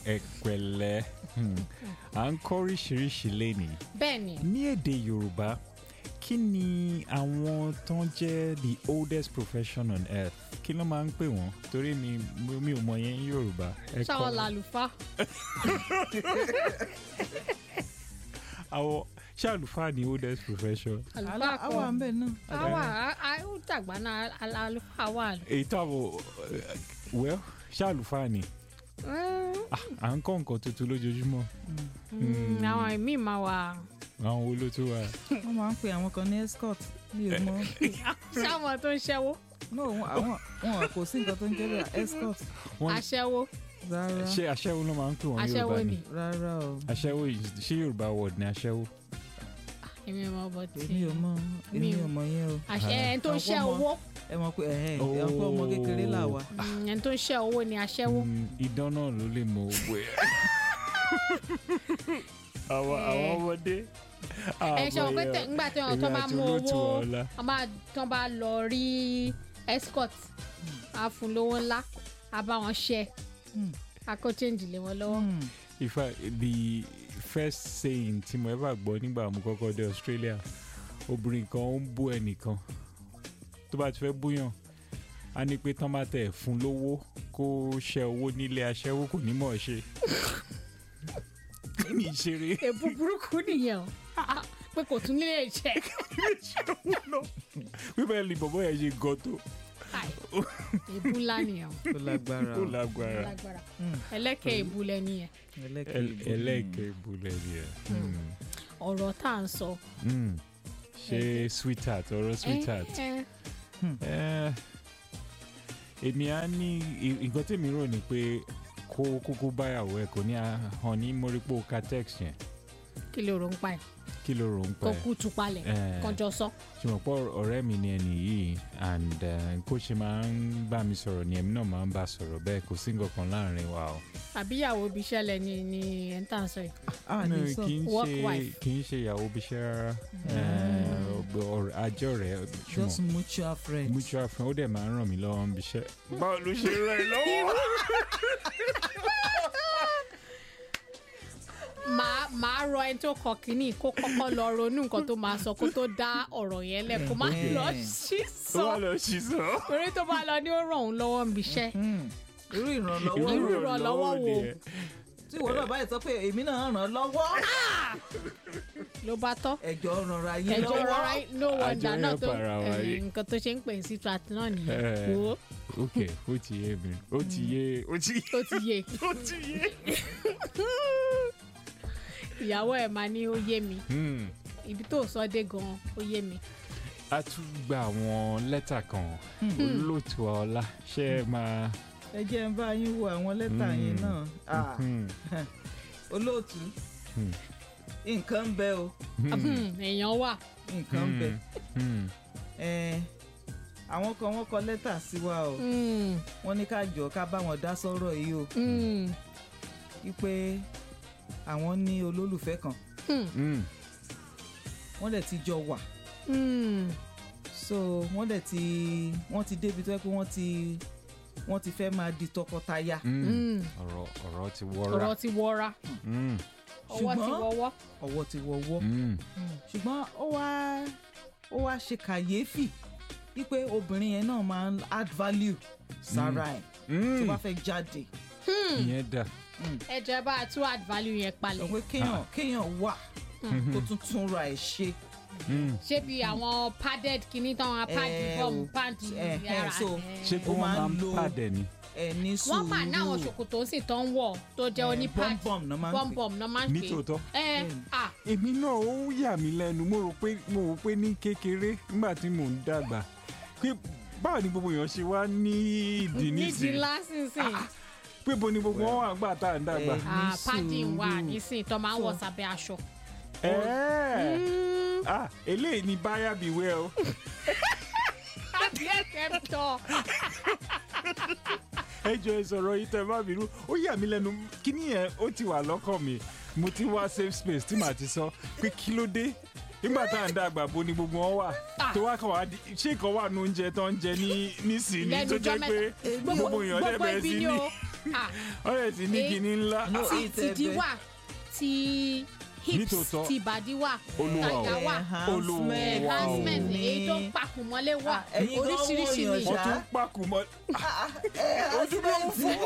ẹ̀pẹ̀lẹ́ Hmm. à ń kọ́ oríṣiríṣi lénìí bẹ́ẹ̀ ni ní èdè yorùbá kí ni àwọn tó ń jẹ́ the oldest profession on earth kí ló máa ń pè wọ́n torí mi mi ò mọ yẹn ní yorùbá. ẹ kọ́ ṣáwọn mi. làlùfá àwọn ṣé àlùfáà ni oldest profession. àlùfá àwa kan ń bẹ̀ náà. àwa ó dàgbà náà al- àlùfá wà. èyí táwọn well ṣé àlùfáà ni Mm, Ah, à ń kọ́ nǹkan tuntun lójoojúmọ́ mm, àwọn míì máa wà àwọn wo ló tún wà. wọ́n máa ń pe àwọn kan ní escort mi ò mọ. sáwọn tó ń ṣẹ́wó no wọn- àwọn wọn kò sí nǹkan tó ń jẹ́ bẹ́ẹ̀ escort Wọ́n- aṣẹ́wó rárá ṣé aṣẹ́wó ló máa ń pè wọ́n aṣẹ́wó yorùbá ni ni rárá o aṣẹ́wó yìí- ṣé yorùbá word ni aṣẹ́wó. èmi mọ bọ tí èmi ò mọ èmi Mi- ò mọ yẹn o àṣẹ ẹni tó ń Àwọn ṣẹ́ ọmọ- owó ẹ mọ̀ pé ẹ̀hẹ́n ẹ̀ ń pọ́ ọmọ kékeré là wá. Mm, ẹni tó ń ṣẹ́ owó ni aṣẹ́wó Mm, idán náà ló lè mọ owó ẹ. àwọn àwọn ọmọdé. ẹ ṣe wọn pé tẹ ńgbà tí wọn tó bá mú owó ọ̀la. wọn bá tó bá lọ rí escort á fún lówó ńlá á bá wọn ṣe Hmm. á kó change lé wọn lọ́wọ́. Hmm. in fact the first saying tí mo ever gbọ́ nígbà mo kọ́kọ́ dé australia obìnrin kan ó ń bú ẹnìkan tó bá ti fẹ́ búyàn á ní pé tán bá tẹ̀ fún lówó kó ṣe owó nílé aṣẹ́wó kò ní mọ̀ ọ́ ṣe. ní ìṣeré èbú burúkú nìyẹn o pé kò tún nílé iṣẹ́ wípé ní bọ̀bọ̀ yẹn ṣe gan tó Ai, èbú ńlá nìyẹn o tó lágbára ó o lágbára lágbára Hmm. ẹlẹ́kẹ̀ èbú lẹ́ni yẹn ẹlẹ́kẹ̀ẹ́ El- ìbò. ẹlẹ́ẹ̀kẹ́ ìbúlẹ̀ ni ẹ̀. ọ̀rọ̀ tá à ń sọ. Mm. ṣe sweetheart ọ̀rọ̀ sweetheart. ẹ, ẹ, Eh, èmi á ní i- nǹkan tèmi rò ní pé kó kúkú báyàwó ẹ kò ní hàn ní mọ́rípò catex yẹn kí ló rò ń pa ẹ̀ kí ló rò ń kó pẹ́ kú tu palẹ̀ Eh. kọjọ sọ. ṣùgbọ́n pọ̀ ọ̀rẹ́ mi ni ẹni yìí and eh, kó ṣe máa ń bá mi sọ̀rọ̀ ni èmi náà máa ń bá sọ̀rọ̀ bẹ́ẹ̀ kò sí nǹkan kan láàrin wa o. àbíyàwó ibi iṣẹ́ lẹ ni ni ẹ̀ ń tà ń sọ yìí. a No, ní sọ kì í Work ṣe wife. kì í ṣe ìyàwó bíṣẹ́ rárá àjọ rẹ̀ just ṣùgbọ́n mutual friends. mutual friend ó dẹ̀ máa ń ràn mí lọ́wọ́ ń bíṣẹ́. báwo ló ṣe ràn ẹ́ lọ́wọ́. màá màá rọ ẹni tó kọ kínní kó kọ́kọ́ lọ ronú nǹkan tó máa sọ kó tó dá ọ̀rọ̀ yẹn lẹ̀ kó má Eh. lọ sí ó wà sọ lọ sí sọ. torí tó bá lọ ní ó ràn òun lọ́wọ́ níbi iṣẹ́. Hmm. irú ìrànlọ́wọ́ Irú ìrànlọ́wọ́ wo? nìyẹn. tí ìwọ náà báyìí sọ pé èmi náà ràn án lọ́wọ́ ló bá tọ́ ẹjọ́ rànra yín ẹjọ́ lọ́wọ́. rọra no wonder Àjọ náà yẹn tó para wa eh, rí. nǹkan tó ṣe ń pè ní citrat náà nìyẹn Eh. wo ok ó ti yé mi ó ti yé ó ti ó ti yé ó ti yé. ìyàwó ẹ̀ máa ní ó yé mi Hmm. ibi tó sọ dé gan ó yé mi. a tún gba àwọn lẹ́tà kan olóòtú ọlá ṣé ẹ máa. ẹ jẹ́ ń bá yín wo àwọn lẹ́tà Hmm. yẹn náà Ah, Hmm. olóòtú Hmm. nǹkan ń bẹ o Hmm, èèyàn wà nǹkan ń bẹ Hmm. Eh, àwọn kan wọ́n kọ lẹ́tà sí wa o Hmm, wọ́n ní ká jọ ká bá wọn dá sọ́rọ̀ yìí o hmm, wípé àwọn ní olólùfẹ́ kan hmm, Hmm. wọ́n dẹ̀ ti jọ wà hmm. so wọ́n dẹ̀ ti wọ́n ti débi tó yẹ pé wọ́n ti wọ́n ti fẹ́ máa di tọkọtaya Hmm. Hmm. ọ̀rọ̀ ọ̀rọ̀ ti wọ́ra. ọ̀rọ̀ ti wọra Hmm. ọwọ́ ti Ṣùgbọ́n- wọ́wọ́. ọwọ́ ti wọ́wọ́ Hmm. ṣùgbọ́n ó wá ó wá ṣe kàyéfì wípé obìnrin yẹn náà máa ń add value sára ẹ̀ tó Hmm. bá fẹ́ jáde ìyẹn dà. ẹ jẹ́ bá a tún add value yẹn sọ palẹ̀ pé kéèyàn kéèyàn wà kó tún tún ra ẹ̀ ṣe Hmm. ṣé bí àwọn padded kìíní tán wọn pad Eh, bọ́ọ̀mù o. pad Eh, eh, yàrá so, ṣé kí Ó wọ́n máa máa ń ń lo- pàdé ni. ẹ̀ ní sùúrù wọ́n máa náwọn ṣòkòtò sì tán wọ̀ tó jẹ́ oní pad bọ́m̀bọ̀m náà máa ń pè bọ́m̀bọ̀m náà máa ń pè nítòótọ́. ẹ Bẹ́ẹ̀ni. à èmi náà ó yà mí lẹ́nu mo rò pé mo rò pé ní kékeré nígbà tí mò ń dàgbà pé báwo ni gbogbo èèyàn ṣe wá ní ìdí nídìí nísìnyí lásìsìn pé bo ni gbogbo wọn wà gbà tá à ń dàgbà. Eh. à ní padding wà sùúrù. nísìn tó máa ń wọ̀ So- sábẹ́ aṣọ. Ẹ̀ẹ́. Mm, ah eléyìí ni báyà bí wẹ́ o. àbí ẹ̀kẹ́ ń tọ́ ẹ jọ ẹ sọ̀rọ̀ yìí tẹ́ bá mi rú ó yà mí lẹ́nu kíní yẹn ó ti wà lọ́kàn mi mo ti wá safe space tí màá ti sọ pé kí ló dé nígbà tá à ń dàgbà bo ni gbogbo wọn wà tó wá kàn wá di ṣé ìkan wà ní oúnjẹ tó ń jẹ ní nísìnyí Lẹ́nu tó ọjọ́ jẹ́ pé mẹ́ta. gbogbo èèyàn gbogbo lẹ́bẹ̀ẹ́ ibi sí ni ní. o Ah, ọ̀rẹ́ ti ní Eh, kinní ńlá No, ti it's tìdí ẹ̀bẹ̀. wà ti hips Nítòótọ́. ti ìbàdí wà Olúwa o. tàyà wà Olúwa o. enhancement ni. èyí tó ń pakùn mọ́lé wà Ah, ẹ̀yin gan oríṣiríṣi wò ni yàn wọ́n ṣá. tún pàkó mọ́ enhancement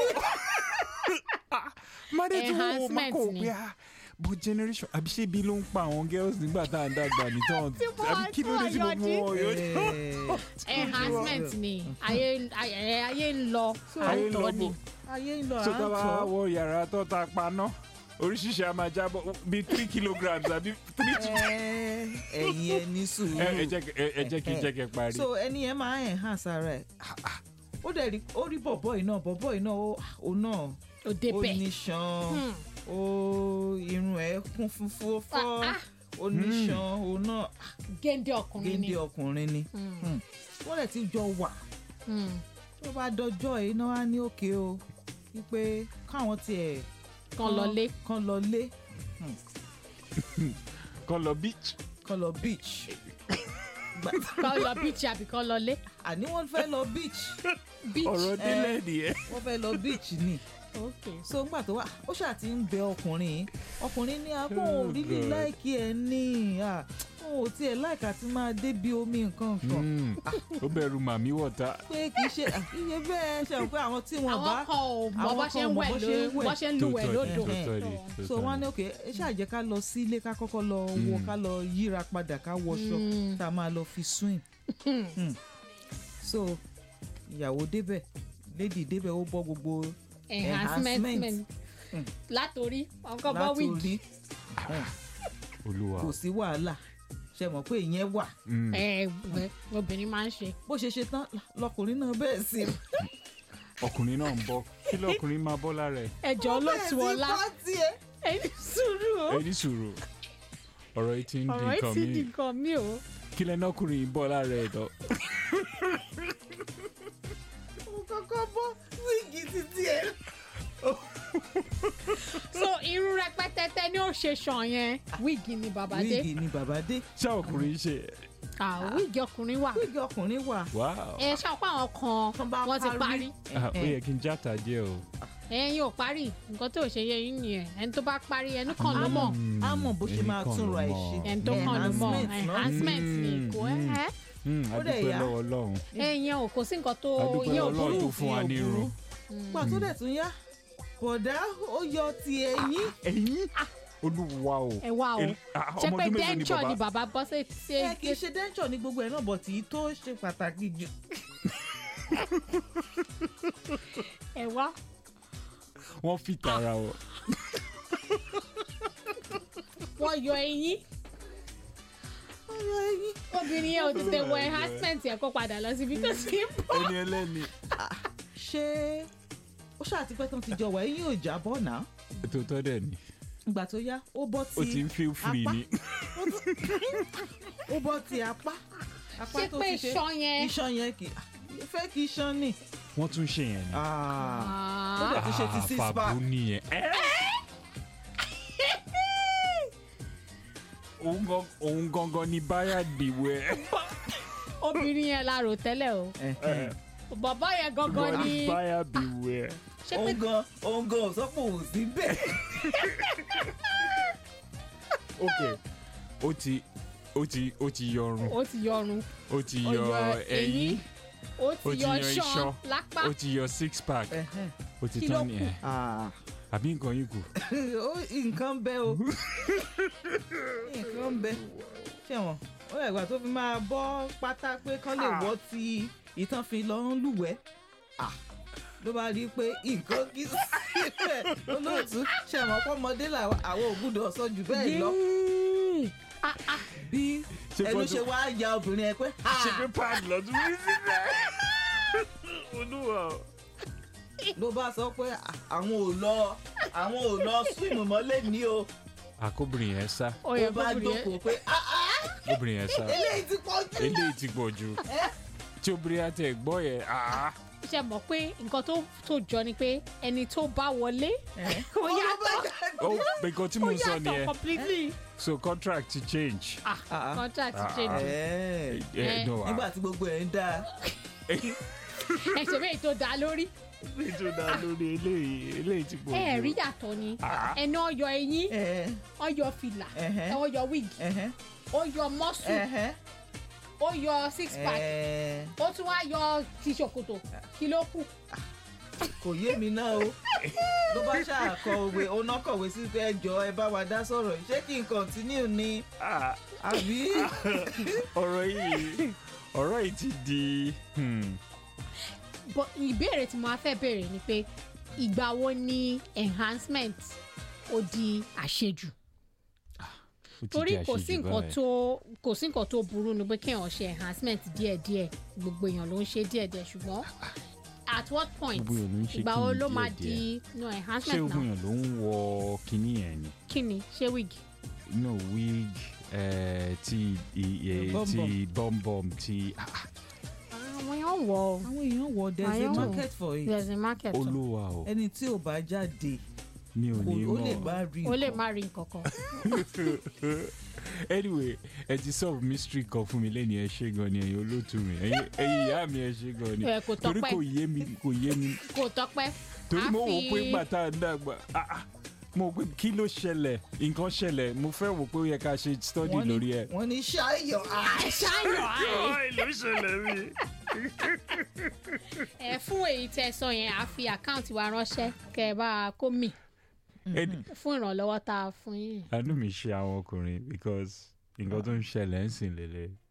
mọ́dé tó wọ́n máa Enhancement kó ni. pé ah bó generation àbí ṣé ibi ló ń pa àwọn girls nígbà tá à ń dàgbà nìtàn Tí wọ́n- àbí kí ló dé tí tí wọ́n gbogbo wọn yóò Eh, enhancement ni ayé ayé ayé ń lọ ayé ń lọ àtọ̀ ni bò ayé ń lọ so tá a bá àtọ̀ wọ yàrá tó ta paná oríṣiríṣi a máa jábọ̀ bíi three kilograms àbí three to Eh, ẹ̀yin ẹ ní sùúrù. ẹ ẹ jẹ́ kí- ẹ- ẹ jẹ́ kí n jẹ́ kẹ́ parí. so ẹni yẹn máa enhance ara ẹ̀ ó dẹ̀ rí ó rí bọ̀bọ̀ yìí náà bọ̀bọ̀ yìí náà ó- ó náà òde ó bẹ̀ ní ṣan Hmm. ó irun ẹ̀ kún fúnfún fọ́ Ah, ah. ó ní ṣan ó náà géńdé ọkùnrin ni géńdé ọkùnrin ni Hmm. Hmm. wọ́n lẹ̀ ti jọ wà Hmm. tó bá dọjọ́ yìí náà á ní òkè o wípé káwọn tiẹ̀ kan lọlé kan lọ lé kọ́ lọ beach kan lọ beach Gbà- kan lọ beach àbí kan lọlé àní wọ́n fẹ́ lọ beach beach ọ̀rọ̀ délẹ̀ nìyẹn. wọ́n fẹ́ lọ beach ni ok so ńgbà tó wà ó ṣáà ti ń bẹ ọkùnrin yìí ọkùnrin ní abọ́ Oh, ò rílì God. láìkí ẹ ní à òun ò tiẹ̀ láìka tí máa débi omi nǹkan kan Mm. ó bẹ̀rù màmí wọ̀ta. pé kì í ṣe à, iye bẹ́ẹ̀ ṣe àwọn pé àwọn tí wọ́n àwọn bá kan ò mọ àwọn bó ṣe kan ń ò mọ wẹ̀ bó ló ṣe ń wẹ̀. bó ṣe ń lúwẹ̀ lódò Tòótọ́ ni, so tòótọ́ wọ́n á ni. ní òkè ẹ ṣáà jẹ́ ká lọ sí ilé ká kọ́kọ́ lọ wọ Mm. ká lọ yíra padà ká wọṣọ Mm. tá a máa lọ fi swim Mm. so ìyàwó débẹ̀ lady débẹ̀ ó bọ́ gbogbo enhancement Enhancement. Hmm. látòrí ọkọ bọ láti wíìgì orí olúwa. kò sí wàhálà ṣe mọ̀ pé ìyẹn wà Mm. ẹ ẹ obìnrin máa ń ṣe bó ṣe ṣe tán lọkùnrin náà bẹ́ẹ̀ sí ọkùnrin náà ń bọ̀ kí lọkùnrin máa bọ́ lára ẹ̀. ẹjọ olóòtú ọlá ẹni sùúrù o ẹni sùúrù ọ̀rọ̀ yìí ti ń di ọ̀rọ̀ yìí nǹkan ti mi di nǹkan mi o kí lẹ́nu ọkùnrin yìí bọ́ lára ẹ̀ lọ. mo kọ́kọ́ bọ́ wíìgì títí ẹ̀. so irú rẹpẹtẹtẹ ni ó ṣe sàn yẹn wíìgì ni bàbá dé wíìgì ni bàbá dé ṣé ọkùnrin ṣe ah wíìgì ọkùnrin wà wíìgì ọkùnrin wà wow ẹ ṣàpá àwọn Tán kan bá wọ́n ti parí. parí Ah, ó yẹ kí n játa jẹ́ o. ẹ̀yin ò parí nǹkan tó ṣe yẹ yín nìyẹn ẹni tó bá parí ẹnu kan ló mọ̀ Mm, á mọ̀ bó ṣe èmi máa kàn túnra ló ẹ̀ mọ̀. ṣe. ẹni tó kàn ló mọ̀ Enhancement náà. enhancement ni Mm, kò mm. ẹ́ Mm, Ó dẹ̀ adúpẹ́ yá. lọ́wọ́ Ọlọ́run ẹ̀yin ò kò sí nǹkan tó adúpẹ́ yín ò Ọlọ́run burú tó fún wa ní irun. gbà tó dẹ̀ tún yá bọ̀dá ó yọ ti ẹ̀yìn ẹ̀yin olúwa o. ẹ wá o El- ah, ṣé ọmọ pé ọdún mélòó ni denture ni bàbá? bàbá bọ́ sí sí ẹ kì í ṣe dẹ́ńtọ̀ ní gbogbo ẹ̀ náà bọ̀ tí tó ṣe pàtàkì jù ẹ wá wọ́n fi tara o. wọ́n yọ eyín ọyọ ẹ̀yìn obìnrin yẹn ò tètè wọ enhancement yẹn kó padà lọ síbi tó ti ń bọ̀. ẹni ẹlẹ́ni. ṣé ó ṣàtipẹ́ tán ti jọ wà ẹ̀yìn ò jábọ̀ náà tòótọ́ dẹ̀ ni ìgbà tó yá ó bọ́ ó ti ti ń feel free apá. ni. ó bọ́ ti apá apá ṣé tó pé ti ṣe iṣan yẹn iṣan yẹn kì í fẹ́ kí iṣan nì. wọ́n tún ṣe yẹn ni. ó dẹ̀ Ah. tún ṣe ti six pack. àfàbù nìyẹn. òun gan- òun gangan ni báyà dìwẹ̀. obìnrin yẹn la rò tẹ́lẹ̀ o Ẹ̀hẹ̀n. bàbá yẹn gangan ni báyà dìwẹ̀. ṣé pé òun gan òun gan ò sọ pé òun sí bẹ́ẹ̀. ok ó ti ó ti ó ti yọrun ó ti yọrun ó ti ó yọ yọ ẹyin ó ó ti ti yọ yan iṣan iṣan. lápá ó ti yọ six pack Ẹ̀hẹ̀n. ó ti Kí ló tán kù? nìyẹn Ah. àbí nǹkan yìí kù. ó nǹkan bẹ o nǹkan bẹ ṣẹ̀wọ̀n ó yẹ ìgbà tó fi máa bọ́ pátá pé kán lè wọ́ ti ìtàn fi lọ ń lúwẹ̀ẹ́ Ah. ló bá rí i pé nǹkan kí síbẹ̀ olóòtú ṣẹ̀wọ̀n pọ́mọdé làwọn àwọn ògùdọ̀ sọ jù bẹ́ẹ̀ lọ Yéé. Ah, ah. bí Ṣé ẹnu fọ́tò- ṣe wá ya obìnrin ẹ pé ṣe "Ah." pé pad lọ́dún rí síbẹ̀. olúwa o. ló bá sọ pé àwọn ò lọ àwọn ò lọ swim mọ́lẹ̀ ní o àkóbìnrin yẹn sá ó ó yẹ bá kóbìnrin yẹn jókòó pé "Ah, ah, obìnrin yẹn sá eléyìí ti pọ̀ jù. eléyìí ti pọ̀ jù tí obìnrin àti ẹ̀gbọ́n yẹn ah, ṣe mọ̀ pé nǹkan tó tó jọ ni pé ẹni tó bá wọlé Ẹ̀. ó yàtọ̀ ó nǹkan tí ó mo sọ yàtọ̀ nìyẹn completely so contract ti change. ah Ah. contract Ah. change Ẹ̀. Eh, Eh, no, ah. nígbà tí gbogbo ẹ̀ ń dáa ẹsẹ̀ méjì tó dá lórí nítorí náà lórí eléyìí eléyìí ti pọ̀ ẹ jù. rí yàtọ̀ ni Ah. ẹni ọyọ eyín ẹ ọyọ fìlà Ẹhẹ́. ọyọ wig ẹhẹ́ ọyọ mọ́sù ẹhẹ́ ọyọ six pack ẹ ó tún wá yọ ti ṣòkòtò kí ló kù kò yé mi náà o ló bá ṣàkọ òwe oná kọ̀wé sí pé ẹjọ́ ẹ bá wa dá sọ̀rọ̀ yìí. ṣé kí n continue ni Ah, àbí ọ̀rọ̀ yìí ọ̀rọ̀ yìí ti di hmm, But ìbéèrè tí mo á fẹ́ béèrè ni pé ìgbà wo ni enhancement ó di àṣejù ó ti torí di kò sí àṣejù nǹkan báyìí. tó kò sí nǹkan tó burú ni pé kéèyàn ṣe enhancement díẹ̀díẹ̀ gbogbo èèyàn ló ń ṣe díẹ̀díẹ̀ ṣùgbọ́n at what point Gbogbo èèyàn ló ń ṣe ìgbà wo kíni ló máa díẹ̀díẹ̀. di no ṣé enhancement ogun náà yẹn ló ń wọ kinní yẹn ni kí ni ṣé wig no wig eh, ti iye Bum ti bọ́m̀bọ́m ti ah, ah, àwọn èèyàn wọ̀ ọ́ àwọn èèyàn wọ there's a Àyẹ̀wò. market for it there's a market o olúwa o ẹni tí ò bá jáde mi ò kò ní ó lè mọ̀ bá rí ó lè nǹkan. má rí nǹkan kan anyway ẹ ti solve mystery kan fún mi lẹ́ni ẹ ṣe gan ni ẹ̀yin olóòtú mi ẹ̀yin ẹ̀yin ìyá mi ẹ ṣe gan ni Ẹ, kò torí tọ́pẹ́. kò yé mi kò yé mi kò tọ́pẹ́ torí A mo wò fi- pé gbàtà dàgbà ah, ah, mo wò pé kí ló ṣẹlẹ̀ nǹkan ṣẹlẹ̀ mo fẹ́ wò pé ó yẹ ká ṣe study Wọ́n ní- lórí ẹ̀. wọ́n ní ṣáyọ̀ ṣáyọ̀ àì ló ṣẹlẹ̀ mi. ẹ fún èyí tẹ sọ yẹn a fi àkáǹtì wa ránṣẹ́ kẹ ẹ bá a kó mì fún ìrànlọ́wọ́ tá a fún yín àánú mi ṣe àwọn ọkùnrin because nǹkan tó ń ṣẹlẹ̀ ń sìn lélẹ̀